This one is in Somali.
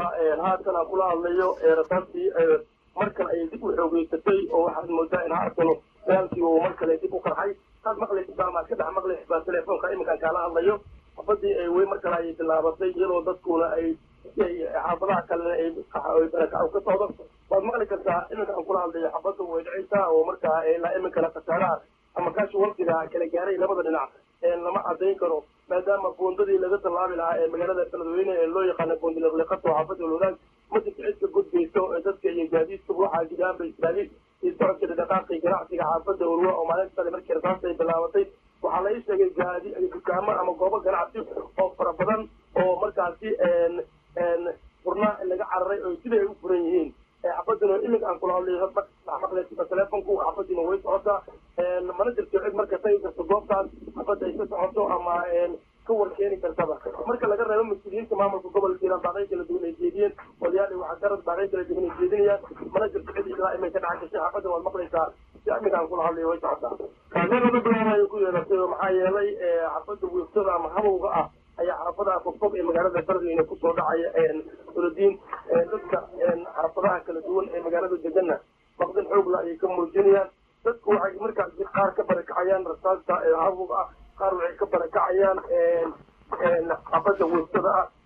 haatan aan kula hadlayo rasaastii mar kale ayay dib u xoogeysatay oo waxaad moodaa in haatan dagaalkii uu mar kale dib u qarxay saad maqlaysid baa maad ka dhex maqlaysid baa telefoonka iminkaan kaala hadlayo xabadii ay wey mar kale ayay bilaabatay iyadoo dadkuna ay xaafadaha kalena ay barakac ka socdo waad maqli kartaa iminka aan kula hadlayo xabadda way dhicaysaa oo markaa ilaa iminkana khasaaraha ama kaashi waqtiga kala gaaray labada dhinac lama cadayn karo maadaama boondadii laga tallaabi lahaa ee magaalada beledweyne ee loo yaqaana boondiliqliqato xaafadda lowlaag ma jirto cid ka gudbayso ee dadka iyo gaadiidka waxaa gidaanba istaagay iyo socodka dhaqaaqii ganacsiga xaafadda urwa oo maalinta markii rasaasta ay bilaabatay waxaa la ii sheegay gaadi dukaamo ama goobo ganacsi oo fara badan oo markaasi furnaa laga cararay oo sida ay u furan yihiin xabadina iminka aan kula hadlayo maqleysa telefonku xabadina way socotaa mana jirto cid marka tagi karto goobtaas xabadda ay ka socoto ama ka warkeeni kartaba marka laga reebo mas-uuliyiinta maamulka gobolka hiiraan baaqay kala duwan ay jeediyeen odayaal iyo waxgarad baaqay kala duwan ay jeedinayaan mana jirto cid ilaa iminka dhaca gashay xabadda waad maqlaysaa si iminka aan kula hadlayo way socotaa kaaseeda badan ay ku yeelatay oo maxaa yeelay xabadda wiiftada ama habowga ah ayaa xaafadaha fogfog ee magaalada beledweyne kusoo dhacaya uradiin dadka xaafadaha kala duwan ee magaalada deganna baqdin xoogla ayay ka muujinayaan dadku waxay markaasi qaar ka barakacayaan rasaasta habog ah qaar waxay ka barakacayaan xaafada weystada ah